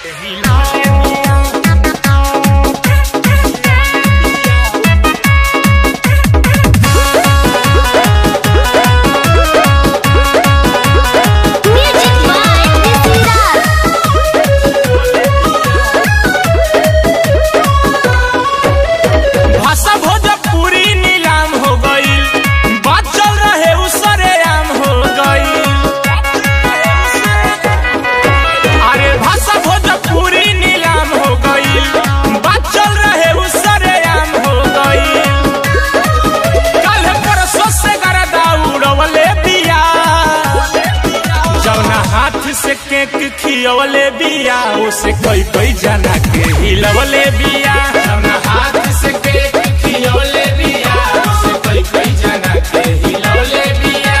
Music by Nisiraj. भाषा भोजपुरी नीलाम हो गई बात चल रहे उसरे आम हो गई अरे भाषा भोजपुरी नीलाम हो गई बात चल रहे उसरे आम हो गई कल परसों से गरदा उड़वले बिया जौना हाथ से केक खियवले बिया उसे कोई कोई जना के हिलवले बिया जौना हाथ से केक खियवले बिया उसे कोई कोई जना के हिलवले बिया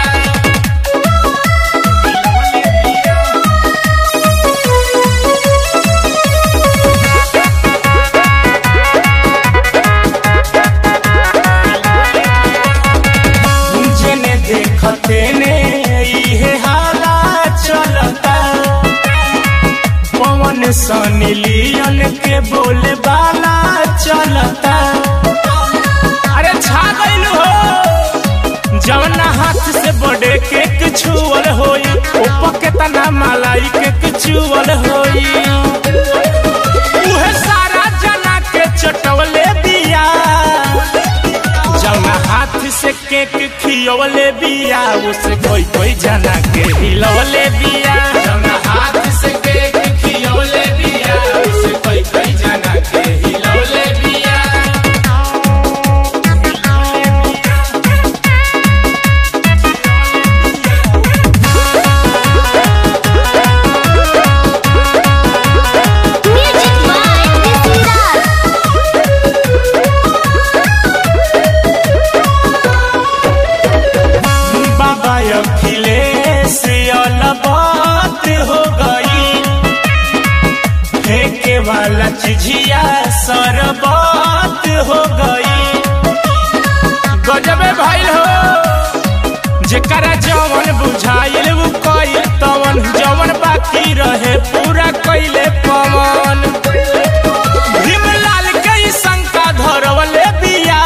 जेने देखते ने इहे हाला चलता पवन सनी लियन के बोले बाला चलता अरे छा गइल हो जवना हाथ से बड़े केक छुअल होई ऊपर के तना मलाई केक छुअल होई उहे सारा जना के चटवले बिया जौना हाथ से केक खियवले बिया उसे कोई कोई जना के हिलवले बिया जौना हाथ से केक खियवले बिया उसे कोई कोई जना के हिलवले बिया Music by Nisiraj. बाबा अखिलेश अलबात हो गई फेंके वाला चिझिया सरबात हो गई गजबे भाई हो जेकरा जवन बुझाइल उ कइल तवन जवन बाकी रहे पूरा कइले पवन भीमलाल के ई शंका धरवले बिया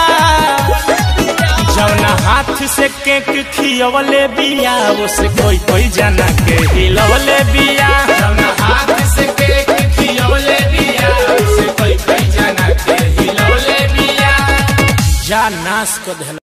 जौना हाथ से केक खियवले बिया उसे कोई कोई जना के हिलवले बिया जौना हाथ से केक खियवले बिया उसे कोई कोई जना के हिलवले बिया जा नाश को धल